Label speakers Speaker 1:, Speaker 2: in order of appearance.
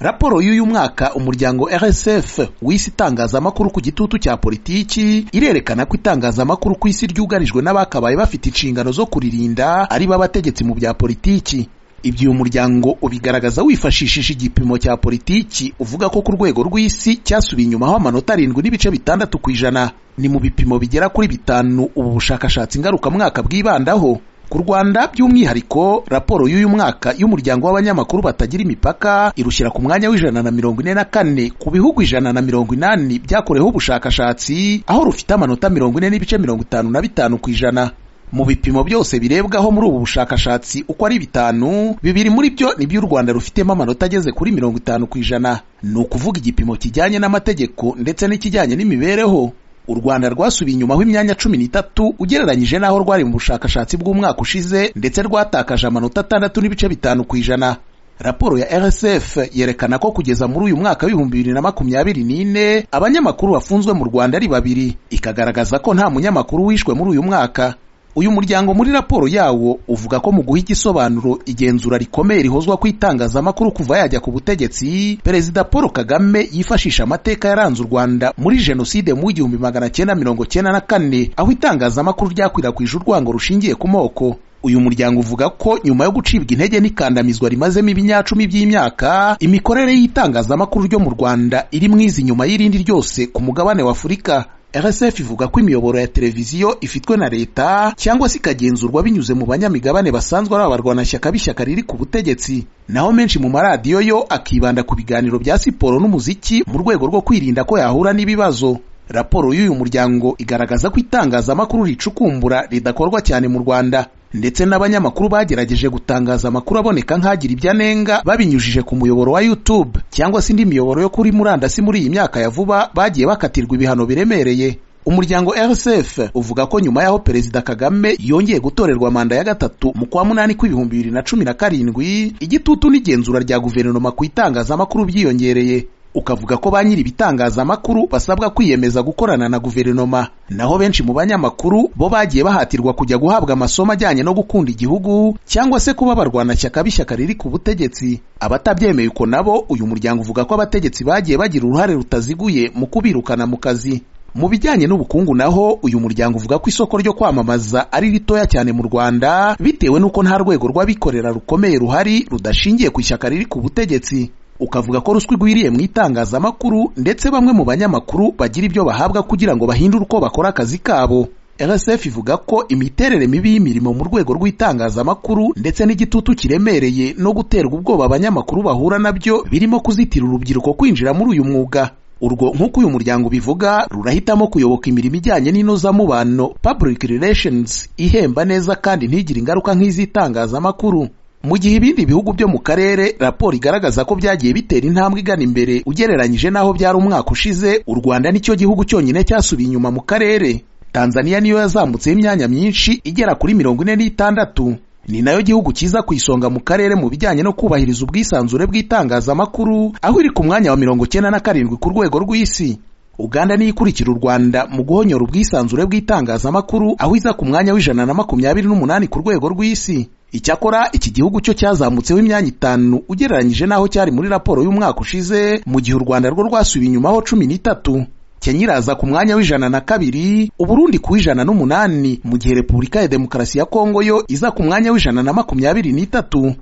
Speaker 1: Raporo y'uyu mwaka umuryango RSF w'isi itangazamakuru ku gitutu cya politiki irerekana ko itangazamakuru ku isi ryugarijwe n'abakabaye bafite inshingano zo kuririnda ari bo abategetsi mu bya politiki ibyo uyu muryango ubigaragaza wifashishije igipimo cya politiki uvuga ko ku rwego rw'isi cyasubiye inyumaho amanota arindwi n'ibice bitandatu ku ijana ni mu bipimo bigera kuri bitanu ubu bushakashatsi ngarukamwaka bwibandaho ku rwanda by'umwihariko raporo y'uyu mwaka y'umuryango w'abanyamakuru batagira imipaka irushyira ku mwanya w'ijana na mirongo ine na kane ku bihugu ijana na mirongo inani byakoreweho ubushakashatsi aho rufite amanota mirongo ine n'ibice mirongo itanu na bitanu ku ijana mu bipimo byose birebwaho muri ubu bushakashatsi uko ari bitanu bibiri muri byo ni by'u rwanda rufitemo amanota ageze kuri mirongo itanu ku ijana ni ukuvuga igipimo kijyanye n'amategeko ndetse n'ikijyanye n'imibereho u rwanda rwasubiye inyumaho imyanya cumi n'itatu ugereranyije n'aho rwari mu bushakashatsi bw'umwaka ushize ndetse rwatakaje amanota atandatu n'ibice bitanu ku ijana raporo ya rsf yerekana ko kugeza muri uyu mwaka w'ibihumbi bibiri na makumyabiri n'ine abanyamakuru bafunzwe mu rwanda ari babiri ikagaragaza ko nta munyamakuru wishwe muri uyu mwaka uyu muryango muri raporo yawo uvuga ko mu guha igisobanuro igenzura rikomeye rihozwa ku itangazamakuru kuva yajya ku butegetsi perezida paul kagame yifashisha amateka yaranze u rwanda muri jenoside mu w'igihumbi magana cyenda mirongo cyenda na kane aho itangazamakuru ryakwirakwije urwango rushingiye ku moko uyu muryango uvuga ko nyuma yo gucibwa intege n'ikandamizwa rimazemo ibinyacumi by'imyaka imikorere y'itangazamakuru ryo mu rwanda iri mwiza inyuma y'irindi ryose ku mugabane w'afurika RSF ivuga ko imiyoboro ya televiziyo ifitwe na leta cyangwa se ikagenzurwa binyuze mu banyamigabane basanzwe ari abarwanashyaka b'ishyaka riri ku butegetsi naho menshi mu maradiyo yo akibanda ku biganiro bya siporo n'umuziki mu rwego rwo kwirinda ko yahura n'ibibazo raporo y'uyu muryango igaragaza ko itangazamakuru ricukumbura ridakorwa cyane mu rwanda ndetse n'abanyamakuru bagerageje gutangaza amakuru aboneka nk'agira ibyo anenga babinyujije ku muyoboro wa YouTube cyangwa se indi miyoboro yo kuri murandasi muri iyi myaka ya vuba bagiye bakatirwa ibihano biremereye umuryango RSF uvuga ko nyuma y'aho Perezida Kagame yongeye gutorerwa manda ya gatatu mu kwa munani kw'ibihumbi bibiri na cumi na karindwi igitutu n'igenzura rya guverinoma ku itangazamakuru byiyongereye ukavuga ko ba nyiri ibitangazamakuru basabwa kwiyemeza gukorana na guverinoma naho benshi mu banyamakuru bo bagiye bahatirwa kujya guhabwa amasomo ajyanye no gukunda igihugu cyangwa se kuba abarwanashyaka b'ishyaka riri ku butegetsi abatabyemeye uko nabo uyu muryango uvuga ko abategetsi bagiye bagira uruhare rutaziguye mu kubirukana mu kazi mu bijyanye n'ubukungu naho uyu muryango uvuga ko isoko ryo kwamamaza ari ritoya cyane mu rwanda bitewe n'uko nta rwego rw'abikorera rukomeye ruhari rudashingiye ku ishyaka riri ku butegetsi ukavuga ko ruswa igwiriye mu itangazamakuru ndetse bamwe mu banyamakuru bagira ibyo bahabwa kugira ngo bahindure uko bakora akazi kabo RSF ivuga ko imiterere mibi y'imirimo mu rwego rw'itangazamakuru ndetse n'igitutu kiremereye no guterwa ubwoba abanyamakuru bahura nabyo birimo kuzitira urubyiruko kwinjira muri uyu mwuga urwo nk'uko uyu muryango ubivuga rurahitamo kuyoboka imirimo ijyanye n'inozamubano public relations ihemba neza kandi ntigire ingaruka nk'iz'itangazamakuru mu gihe ibindi bihugu byo mu karere raporo igaragaza ko byagiye bitera intambwe igana imbere ugereranyije n'aho byari umwaka ushize u rwanda nicyo gihugu cyonyine cyasubiye inyuma mu karere tanzania niyo yazamutseho imyanya myinshi igera kuri mirongo ine n'itandatu ni nayo gihugu cyiza ku isonga mu karere mu bijyanye no kubahiriza ubwisanzure bw'itangazamakuru aho iri ku mwanya wa mirongo cyenda na karindwi ku rwego rw'isi uganda niyo ikurikira u rwanda mu guhonyora ubwisanzure bw'itangazamakuru aho iza ku mwanya w'ijana na makumyabiri n'umunani ku rwego rw'isi icyakora iki gihugu cyo cyazamutseho imyanya itanu ugereranyije n'aho cyari muri raporo y'umwaka ushize mu gihe u rwanda rwo rwasubiye inyumaho cumi n'itatu kenya iraza ku mwanya w'ijana na kabiri uburundi ku ijana n'umunani mu gihe repubulika ya demokarasi ya kongo yo iza ku mwanya w'ijana na makumyabiri n'itatu